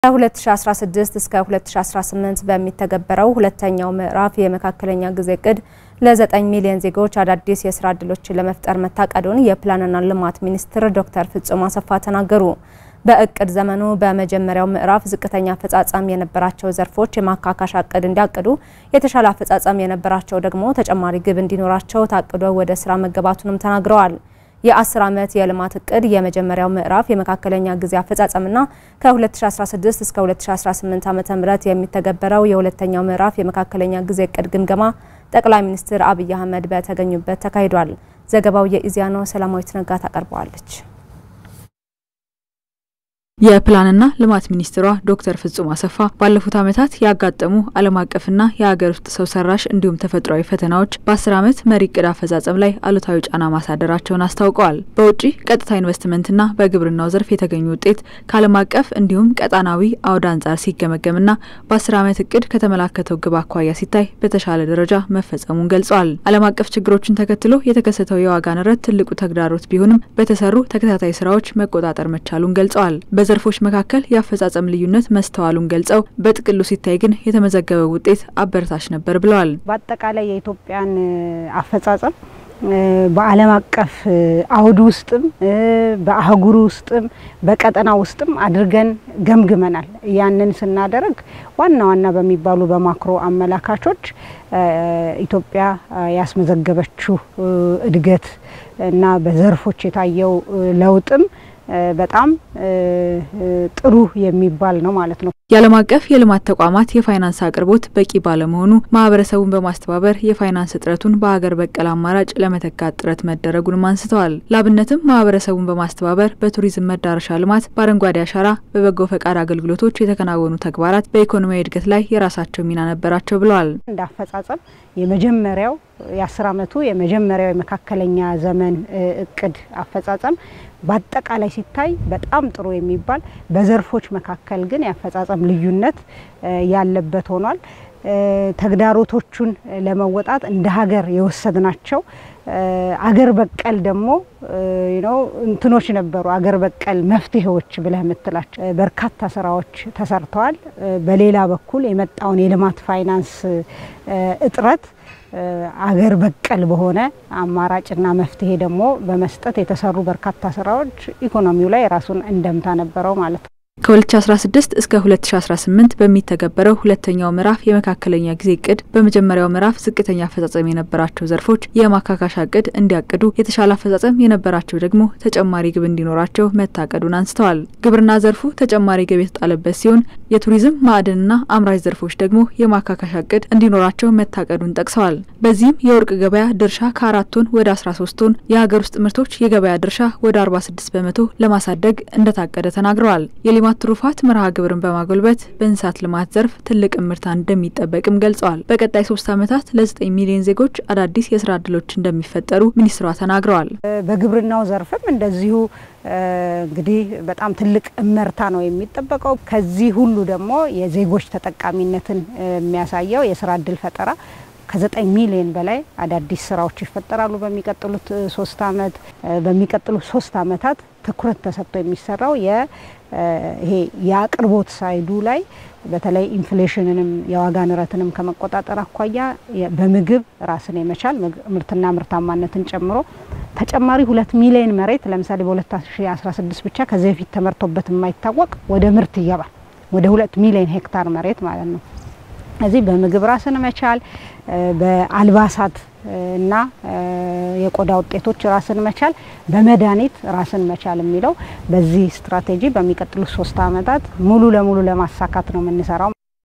ከ2016 እስከ 2018 በሚተገበረው ሁለተኛው ምዕራፍ የመካከለኛ ጊዜ እቅድ ለ9 ሚሊዮን ዜጎች አዳዲስ የስራ ዕድሎችን ለመፍጠር መታቀዱን የፕላንና ልማት ሚኒስትር ዶክተር ፍጹም አሰፋ ተናገሩ። በእቅድ ዘመኑ በመጀመሪያው ምዕራፍ ዝቅተኛ አፈጻጸም የነበራቸው ዘርፎች የማካካሻ እቅድ እንዲያቅዱ፣ የተሻለ አፈጻጸም የነበራቸው ደግሞ ተጨማሪ ግብ እንዲኖራቸው ታቅዶ ወደ ስራ መገባቱንም ተናግረዋል። የ10 ዓመት የልማት እቅድ የመጀመሪያው ምዕራፍ የመካከለኛ ጊዜ አፈጻጸምና ከ2016 እስከ 2018 ዓ.ም የሚተገበረው የሁለተኛው ምዕራፍ የመካከለኛ ጊዜ እቅድ ግምገማ ጠቅላይ ሚኒስትር አብይ አህመድ በተገኙበት ተካሂዷል። ዘገባው የኢዜአ ነው። ሰላማዊት ነጋ ታቀርበዋለች። የፕላንና ልማት ሚኒስትሯ ዶክተር ፍጹም አሰፋ ባለፉት ዓመታት ያጋጠሙ ዓለም አቀፍና የሀገር ውስጥ ሰው ሰራሽ እንዲሁም ተፈጥሯዊ ፈተናዎች በአስር ዓመት መሪ እቅድ አፈጻጸም ላይ አሉታዊ ጫና ማሳደራቸውን አስታውቀዋል። በውጭ ቀጥታ ኢንቨስትመንትና በግብርናው ዘርፍ የተገኙ ውጤት ከዓለም አቀፍ እንዲሁም ቀጣናዊ አውድ አንጻር ሲገመገምና በአስር ዓመት እቅድ ከተመላከተው ግብ አኳያ ሲታይ በተሻለ ደረጃ መፈጸሙን ገልጸዋል። ዓለም አቀፍ ችግሮችን ተከትሎ የተከሰተው የዋጋ ንረት ትልቁ ተግዳሮት ቢሆንም በተሰሩ ተከታታይ ስራዎች መቆጣጠር መቻሉን ገልጸዋል። ዘርፎች መካከል የአፈጻጸም ልዩነት መስተዋሉን ገልጸው በጥቅሉ ሲታይ ግን የተመዘገበው ውጤት አበረታች ነበር ብለዋል። በአጠቃላይ የኢትዮጵያን አፈጻጸም በዓለም አቀፍ አውድ ውስጥም በአህጉሩ ውስጥም በቀጠና ውስጥም አድርገን ገምግመናል። ያንን ስናደርግ ዋና ዋና በሚባሉ በማክሮ አመላካቾች ኢትዮጵያ ያስመዘገበችው እድገት እና በዘርፎች የታየው ለውጥም በጣም ጥሩ የሚባል ነው ማለት ነው። የዓለም አቀፍ የልማት ተቋማት የፋይናንስ አቅርቦት በቂ ባለመሆኑ ማህበረሰቡን በማስተባበር የፋይናንስ እጥረቱን በሀገር በቀል አማራጭ ለመተካት ጥረት መደረጉንም አንስተዋል። ላብነትም ማህበረሰቡን በማስተባበር በቱሪዝም መዳረሻ ልማት፣ በአረንጓዴ አሻራ፣ በበጎ ፈቃድ አገልግሎቶች የተከናወኑ ተግባራት በኢኮኖሚያዊ እድገት ላይ የራሳቸው ሚና ነበራቸው ብለዋል። እንደ አፈጻጸም የመጀመሪያው የአስር አመቱ የመጀመሪያው የመካከለኛ ዘመን እቅድ አፈጻጸም በአጠቃላይ ሲታይ በጣም ጥሩ የሚባል በዘርፎች መካከል ግን የአፈጻጸም ልዩነት ያለበት ሆኗል። ተግዳሮቶቹን ለመወጣት እንደ ሀገር የወሰድናቸው አገር በቀል ደግሞ ነው እንትኖች ነበሩ። አገር በቀል መፍትሄዎች ብለህ የምትላቸው በርካታ ስራዎች ተሰርተዋል። በሌላ በኩል የመጣውን የልማት ፋይናንስ እጥረት አገር በቀል በሆነ አማራጭና መፍትሄ ደግሞ በመስጠት የተሰሩ በርካታ ስራዎች ኢኮኖሚው ላይ የራሱን እንደምታ ነበረው ማለት ነው። ከ2016 እስከ 2018 በሚተገበረው ሁለተኛው ምዕራፍ የመካከለኛ ጊዜ እቅድ በመጀመሪያው ምዕራፍ ዝቅተኛ አፈጻጸም የነበራቸው ዘርፎች የማካካሻ እቅድ እንዲያቅዱ፣ የተሻለ አፈጻጸም የነበራቸው ደግሞ ተጨማሪ ግብ እንዲኖራቸው መታቀዱን አንስተዋል። ግብርና ዘርፉ ተጨማሪ ግብ የተጣለበት ሲሆን የቱሪዝም ማዕድንና አምራች ዘርፎች ደግሞ የማካካሻ እቅድ እንዲኖራቸው መታቀዱን ጠቅሰዋል። በዚህም የወርቅ ገበያ ድርሻ ከአራት ቶን ወደ 13 ቶን፣ የሀገር ውስጥ ምርቶች የገበያ ድርሻ ወደ 46 በመቶ ለማሳደግ እንደታቀደ ተናግረዋል። የልማት ትሩፋት መርሃ ግብርን በማጎልበት በእንስሳት ልማት ዘርፍ ትልቅ እምርታ እንደሚጠበቅም ገልጸዋል። በቀጣይ ሶስት ዓመታት ለ9 ሚሊዮን ዜጎች አዳዲስ የስራ እድሎች እንደሚፈጠሩ ሚኒስትሯ ተናግረዋል። በግብርናው ዘርፍም እንደዚሁ እንግዲህ በጣም ትልቅ እመርታ ነው የሚጠበቀው። ከዚህ ሁሉ ደግሞ የዜጎች ተጠቃሚነትን የሚያሳየው የስራ እድል ፈጠራ ከዘጠኝ ሚሊዮን በላይ አዳዲስ ስራዎች ይፈጠራሉ በሚቀጥሉት ሶስት አመት በሚቀጥሉት ሶስት አመታት ትኩረት ተሰጥቶ የሚሰራው ይሄ የአቅርቦት ሳይዱ ላይ በተለይ ኢንፍሌሽንንም የዋጋ ንረትንም ከመቆጣጠር አኳያ በምግብ ራስን የመቻል ምርትና ምርታማነትን ጨምሮ ተጨማሪ ሁለት ሚሊዮን መሬት ለምሳሌ በ2016 ብቻ ከዚህ በፊት ተመርቶበት የማይታወቅ ወደ ምርት ይገባል። ወደ ሁለት ሚሊዮን ሄክታር መሬት ማለት ነው። እዚህ በምግብ ራስን መቻል በአልባሳት እና የቆዳ ውጤቶች ራስን መቻል በመድኃኒት ራስን መቻል የሚለው በዚህ ስትራቴጂ በሚቀጥሉት ሶስት አመታት ሙሉ ለሙሉ ለማሳካት ነው የምንሰራው።